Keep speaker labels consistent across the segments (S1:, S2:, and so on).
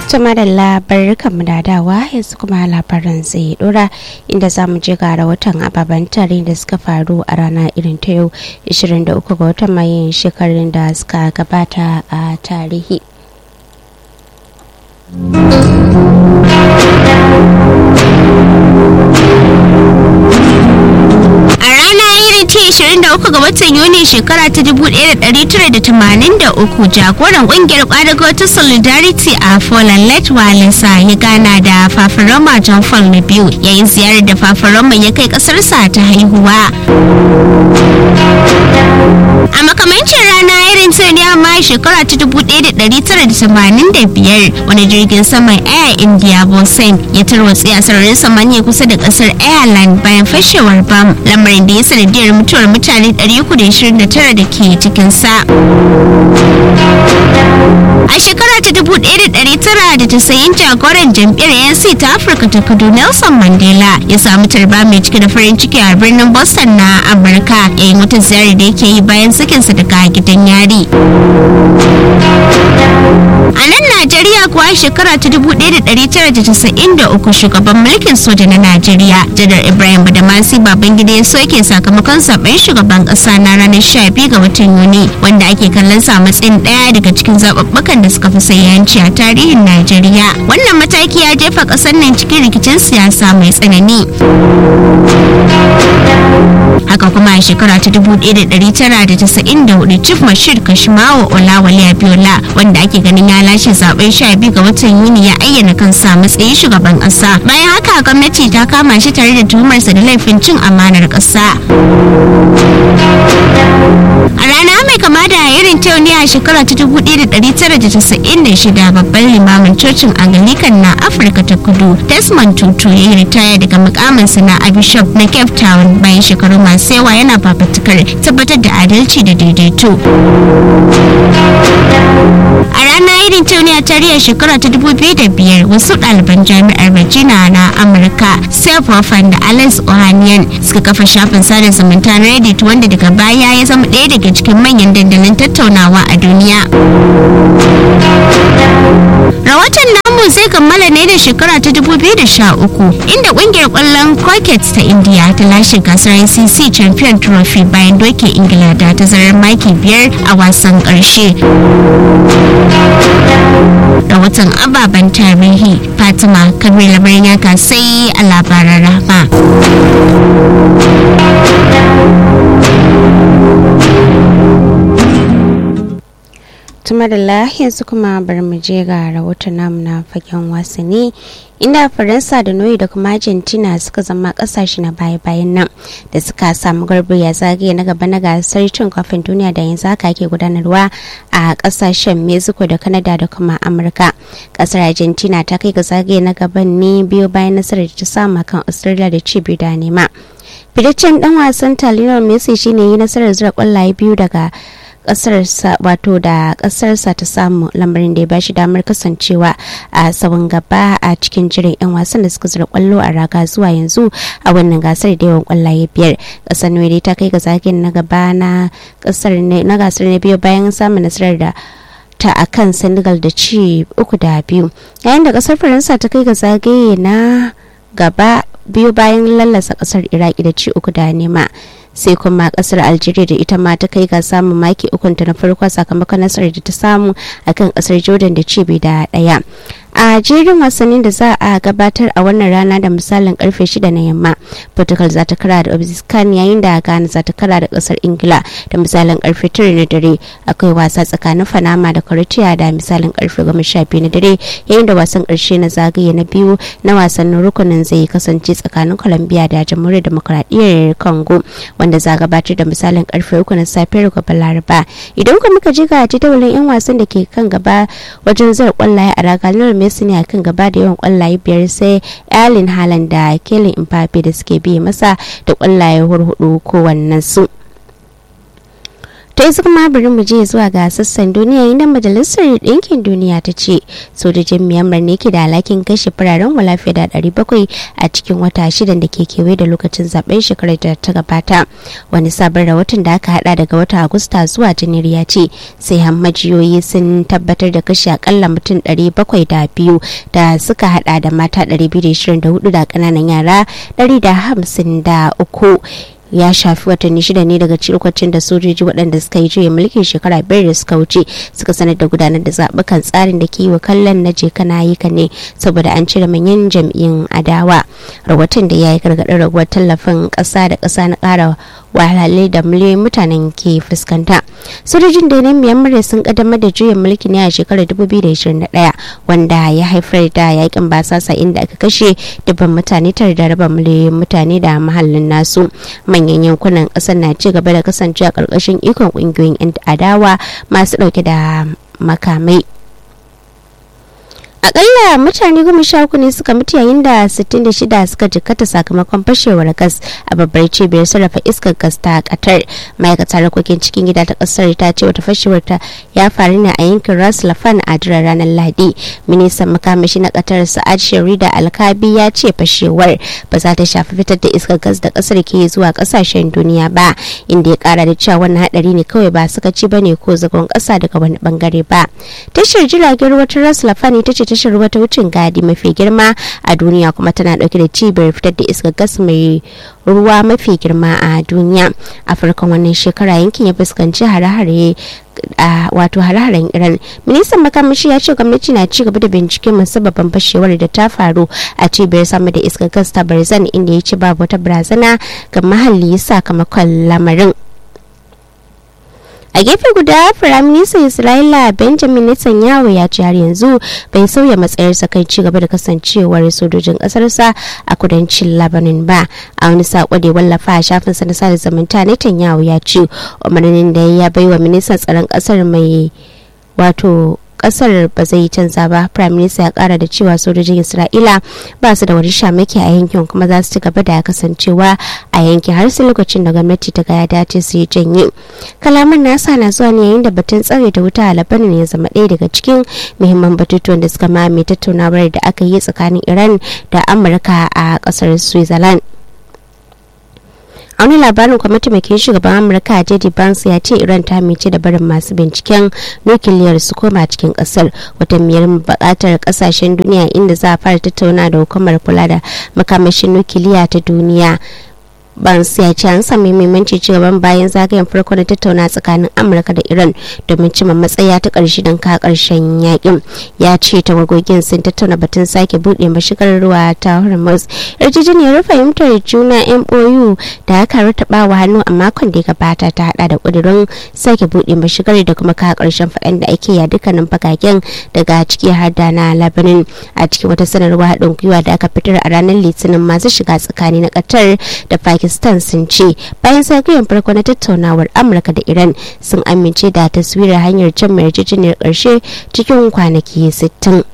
S1: Tuma da labarukan mu da dawa yanzu kuma labaran zai dora inda za mu je ga rahoton ababen tare da suka faru a rana irin ta yau 23 ga watan mayin shekarun da suka gabata a tarihi. ce 23 ga watan yuni shekara ta 1983 jagoran kungiyar kwadago ta solidarity a poland walesa ya gana da fafaroma john paul na biyu yayin ziyarar da fafaroma ya kai kasarsa ta haihuwa a makamancin rana irin ta ne amma shekara ta 1985 wani jirgin saman air india bosen ya tarwatse a sararin samaniya kusa da kasar ireland bayan fashewar bam lamarin da ya sanadiyar mutuwar mutane 329 da ke cikinsa a shekara ta 1990 jagoran jam'iyyar yansi ta afirka ta kudu nelson mandela ya samu tarba mai cike da farin ciki a birnin boston na amurka yayin wata ziyarar da yake yi bayan sakinsa daga gidan yari a nan najeriya kuwa shekara ta 1993 shugaban mulkin soja na najeriya janar ibrahim badamasi babangida ya soke sakamakon zaben shugaban kasa na ranar 12 ga watan yuni wanda ake kallon sa matsayin daya daga cikin zaɓuɓɓukan da suka fi sayanci a tarihin najeriya wannan mataki ya jefa ƙasar nan cikin rikicin siyasa mai tsanani haka kuma a shekara ta 1994 chief mashir kashimawa olawale abiola wanda ake ganin ya lashe zaben 12 ga watan yuni ya ayyana kansa matsayin shugaban kasa bayan haka gwamnati ta kama shi tare da tuhumarsa da laifin cin amanar kasa a rana mai kama da irin ta ne a shekara ta 1996 babban limamin cocin anglican na afirka ta kudu desmond tutu ya yi ritaya daga mukaminsa na bishop na cape town bayan shekaru masu yawa yana fafatukar tabbatar da adalci da daidaito a rana irin ta ne a tarihin shekara ta 2005 wasu ɗaliban jami'ar virginia na amurka seth Hoffman da alex ohanian suka kafa shafin sada zumunta na reddit wanda daga baya ya zama ɗaya daga cikin manyan dandalin tattaunawa a duniya rahoton namu zai kammala ne da shekara ta 2013 inda kungiyar kwallon cricket ta india ta lashe gasar icc champion trophy bayan doke ingila da tazarar maki biyar a wasan karshe rahoton ababen tarihi fatima kabir labarin yaka sai a labaran rahma tumadala yanzu kuma bari mu je ga rahoton namu na fagen wasanni inda faransa da noyi da kuma argentina suka zama kasashe na baya-bayan nan da suka samu garbi ya zagaye na gaba na gasar cin kofin duniya da yanzu haka ke gudanarwa a kasashen mexico da canada da kuma amurka kasar argentina ta kai ga zagaye na gaban ne biyu bayan nasarar da ta samu kan australia da ci biyu da nema fitaccen dan wasan taliyar messi shine yi nasarar zura kwallaye biyu daga kasarsa wato da kasarsa ta samu lamarin da ya bashi damar kasancewa a tsawon gaba a cikin jirin 'yan wasan da suka zura kwallo a raga zuwa yanzu a wannan gasar da yawan kwallaye biyar kasar ne ta kai ga zagayen na gaba na gasar na biyu bayan samun nasarar da ta a kan senegal da ci uku da biyu yayin da kasar faransa ta kai ga zagaye na gaba biyu bayan lallasa kasar iraki da ci uku da nema sai kuma kasar algeria da ita ma ta kai ga samun maki ukunta na farko sakamakon nasarar da ta samu akan kasar jordan da cibi da daya a jerin wasannin da za a gabatar a wannan rana da misalin karfe 6 na yamma portugal za ta kara da obiscan yayin da ghana za ta kara da kasar ingila da misalin karfe 9 na dare akwai wasa tsakanin panama da croatia da misalin karfe 12 na dare yayin da wasan karshe na zagaye na biyu na wasannin rukunin zai kasance tsakanin colombia da jamhuriyar demokradiyyar congo wanda za gabatar da misalin karfe 3 na safiyar gobe laraba idan kuma muka je ga jadawalin yan wasan da ke kan gaba wajen zar kwallaye a raga Messi ne a kan gaba da yawan kwallaye biyar sai Erling Haaland da Kylian Mbappe da suke biye masa da kwallaye hurhudu kowannen su. to yanzu kuma bari mu je zuwa ga sassan duniya inda majalisar ɗinkin duniya ta ce sojojin myanmar ne ke da alhakin kashe fararen wala fiye da 700 a cikin wata shidan da ke kewaye da lokacin zaben shekarar da ta gabata wani sabon rahoton da aka hada daga watan agusta zuwa janairu ya ce sai hammajiyoyi sun tabbatar da kashe akalla mutum 702 da suka hada da mata 224 da kananan yara 153 ya shafi watanni shida ne daga lokacin da sojoji waɗanda suka yi juya mulkin shekara biyar da suka wuce suka sanar da gudanar da zaɓukan tsarin da ke yi wa kallon na je kana yi ka ne saboda an cire manyan jam'iyyun adawa rahoton da ya yi gargaɗin raguwar tallafin ƙasa da ƙasa na ƙara wahalhalai da miliyoyin mutanen ke fuskanta sojojin da na myanmar sun kaddamar da juyin mulki ne a shekarar 2021 wanda ya haifar da yakin basasa inda aka kashe dubban mutane tare da raba miliyoyin mutane da mahallin nasu manyan yankunan kasar na ci gaba da kasancewa karkashin ikon kungiyoyin 'yan adawa masu dauke da makamai akalla mutane goma sha uku ne suka mutu yayin da 66 suka jikkata sakamakon fashewar gas a babbar cibiyar sarrafa iskar gas ta katar ma'aikatar harkokin cikin gida ta kasar ta ce wata fashewar ta ya faru ne a yankin ras lafan a jiran ranar lahadi ministan makamashi na katar sa'ad sharida alkabi ya ce fashewar ba za ta shafi fitar da iskar gas da kasar ke zuwa kasashen duniya ba inda ya kara da cewa wannan hadari ne kawai ba suka ci bane ko zagon kasa daga wani bangare ba tashar jiragen ruwa ta ras lafan ita ce tashar ruwa ta wucin gadi mafi girma a duniya kuma tana dauke da cibiyar fitar da iskar gas mai ruwa mafi girma a duniya a farkon wannan shekara yankin ya fuskanci hare-hare a wato hare-haren iran ministan makamashi ya ce gwamnati na ci gaba da binciken musabbabin fashewar da ta faru a cibiyar sama da iskar gas ta barzan inda ya ce babu wata barazana ga mahalli sakamakon lamarin a gefe guda firaministan isra'ila benjamin netanyahu ya ce har yanzu bai sauya matsayarsa kan ci gaba da kasancewar sojojin kasarsa a kudancin lebanon ba a wani sako da ya wallafa a shafinsa na sada zumunta netanyahu ya ce umarnin da ya baiwa ministan tsaron kasar mai wato kasar ba zai canza ba prime minister ya kara da cewa sojojin isra'ila ba su da wani shamaki a yankin kuma za su ci gaba da kasancewa a yankin har sai lokacin da gwamnati ta ga ya dace su yi janye kalaman nasa na zuwa ne yayin da batun tsare da wuta a labanin ya zama ɗaya daga cikin muhimman batutuwan da suka mame tattaunawar da aka yi tsakanin iran da amurka a kasar switzerland a wani labarin kwamitin mai shugaban amurka jd barnes ya ce iran ta mice da barin masu binciken nukiliyar su koma cikin kasar wata miyar bukatar kasashen duniya inda za a fara tattauna da hukumar kula da makamashin nukiliya ta duniya Barnes ya ce an sami muhimmanci cigaban bayan zagayen farko na tattauna tsakanin Amurka da Iran domin cimma matsaya ta ƙarshe don ka ƙarshen yakin. Ya ce tawagogin sun tattauna batun sake buɗe mashigar ruwa ta Hormuz. Yarjejeniyar fahimtar juna MOU da aka rataba wa hannu a makon da ya gabata ta hada da ƙudurin sake buɗe mashigar da kuma ka ƙarshen faɗan da ake ya dukkanin fagagen daga ciki har da na Lebanon a cikin wata sanarwa haɗin gwiwa da aka fitar a ranar Litinin masu shiga tsakani na Qatar da Pakistan pakistan sun ce bayan zagayen farko na tattaunawar amurka da iran sun amince da taswirar hanyar can mai yarjejeniyar karshe cikin kwanaki 60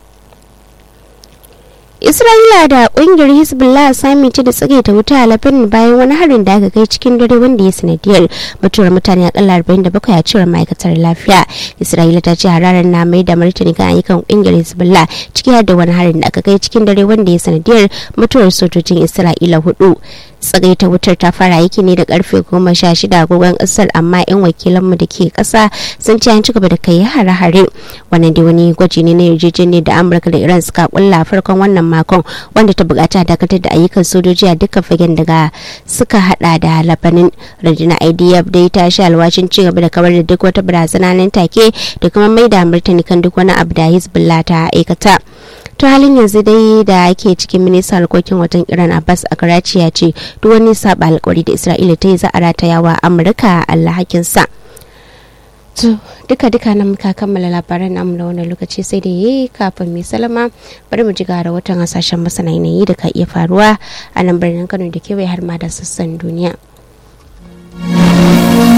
S1: isra'ila da kungiyar hezbollah sami ce da tsage ta wuta a labanin bayan wani harin da aka kai cikin dare wanda ya sanadiyar mutuwar mutane akalla 47 a cewar ma'aikatar lafiya isra'ila ta ce hararar na mai da martani kan ayyukan kungiyar hezbollah ciki har da wani harin da aka kai cikin dare wanda ya sanadiyar mutuwar sojojin isra'ila hudu tsagaita wutar ta fara aiki ne da karfe goma sha shida agogon kasar amma yan wakilanmu da ke kasa sun ce an ci gaba da kai hare-hare wannan dai wani gwaji ne na yarjejeniyar da amurka da iran suka kulla farkon wannan makon wanda ta bukata dakatar da ayyukan sojoji a dukkan fagen daga suka hada da labanin rundunar idf dai ta sha alwashin ci gaba da kawar da duk wata barazana nan take da kuma mai da martani kan duk wani abu da hezbollah ta aikata to halin yanzu dai da ake cikin ministan harkokin wajen iran abbas a karachi ya ce duk wani saba alkawari da isra'ila ta yi za a rataya wa amurka alhakinsa to duka duka nan muka kammala labaran namu na wannan lokaci sai da yayi kafin mai salama bari mu ji ga rahoton hasashen masana yanayi da ka iya faruwa a nan birnin kano da kewaye har ma da sassan duniya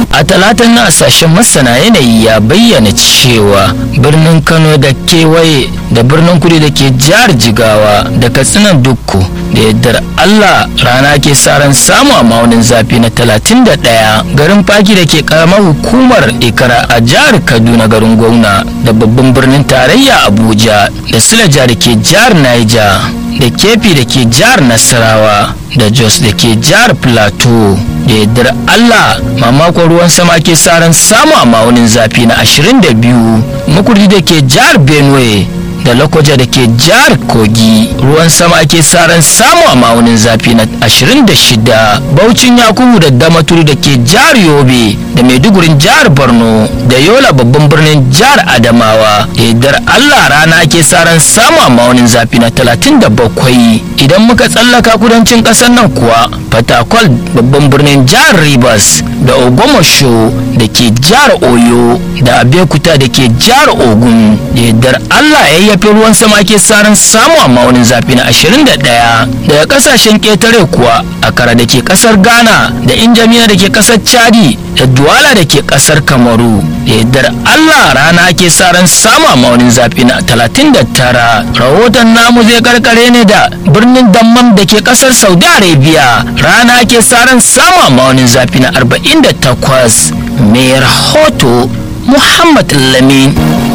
S2: a talatan na sashen masana yanayi ya bayyana cewa birnin kano da kewaye da birnin kudu da ke jihar jigawa da katsinan dukku da yardar allah rana ke sa ran samu a maunin zafi na 31 garin faki da ke karamar hukumar ikara a jihar kaduna garin gwamna da babban birnin tarayya abuja da silaja da ke jihar niger da kefi da ke jihar nasarawa da jos da ke jihar plateau da yardar allah mamakon ruwan sama ke sa ran samu a maunin zafi na 22 makurdi da ke jihar benue da lokoja da ke jihar kogi ruwan sama ke ran samu a ma'aunin zafi na 26 baucin yakubu da damaturu da ke jihar yobe da maidugurin jihar borno da yola babban birnin jihar adamawa yardar allah rana ke ran samu a ma'aunin zafi na 37 idan muka tsallaka kudancin ƙasar nan kuwa fatakwal babban birnin jihar rivers da ogomosho da ke jihar oyo da abekuta da ke jihar ogun da yardar allah ya yayyafe ruwan sama ke saran samu a maunin zafi na 21 daga kasashen ƙetare kuwa akara da ke ƙasar ghana da injamiya da ke ƙasar chadi da duwala da ke ƙasar kamaru da yardar allah rana ke saran samu a maunin zafi na 39 rahoton namu zai karkare ne da birnin dammam da ke ƙasar saudi arabia rana ke saran samu a maunin zafi na 48 mai rahoto muhammad lamin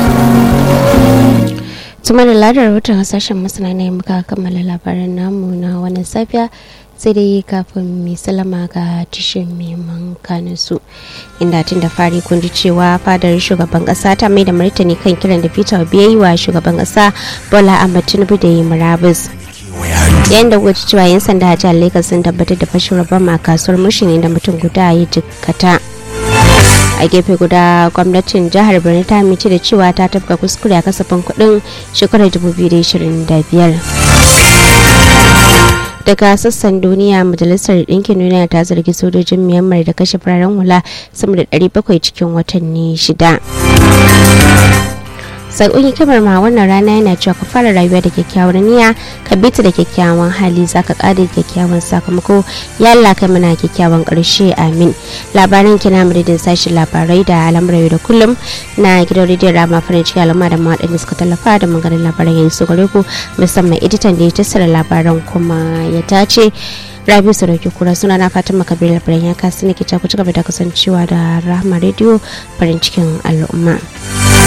S1: tuma da ladar rahoton hasashen masana ne muka kammala labaran namu na wannan safiya sai dai kafin mai salama ga tishin neman kanin su inda tun da fari kun ji cewa fadar shugaban kasa ta mai da martani kan kiran da peter obi ya yi wa shugaban kasa bola ahmad tinubu da yi murabus yayin da gwaji cewa yan sanda a jihar lagos sun tabbatar da fashin rabon a kasuwar mushin inda mutum guda ya jikkata a gefe guda gwamnatin jihar birni ta amince da cewa ta tafka kuskure a kasafin kudin shekarar 2025 daga sassan duniya majalisar ɗinkin duniya ta zargi sojojin myanmar da kashe fararen hula sama da 700 cikin watanni shida sakon hikimar ma wannan rana yana cewa ka fara rayuwa da kyakkyawar niyya ka bita da kyakkyawan hali zaka kada kyakkyawan sakamako ya Allah kai mana kyakkyawan karshe amin labaran kina madadin sashi labarai da al'amuran da kullum na gidan rediyon rama farin ciki al'umma da mawaɗanda suka tallafa da maganin labaran yanzu gare ku musamman editan da ya tattara labaran kuma ya tace rabi sarauki kura suna na fatan makabir labaran ya kasu ne ke ku ci gaba da kasancewa da rahama rediyo farin cikin al'umma.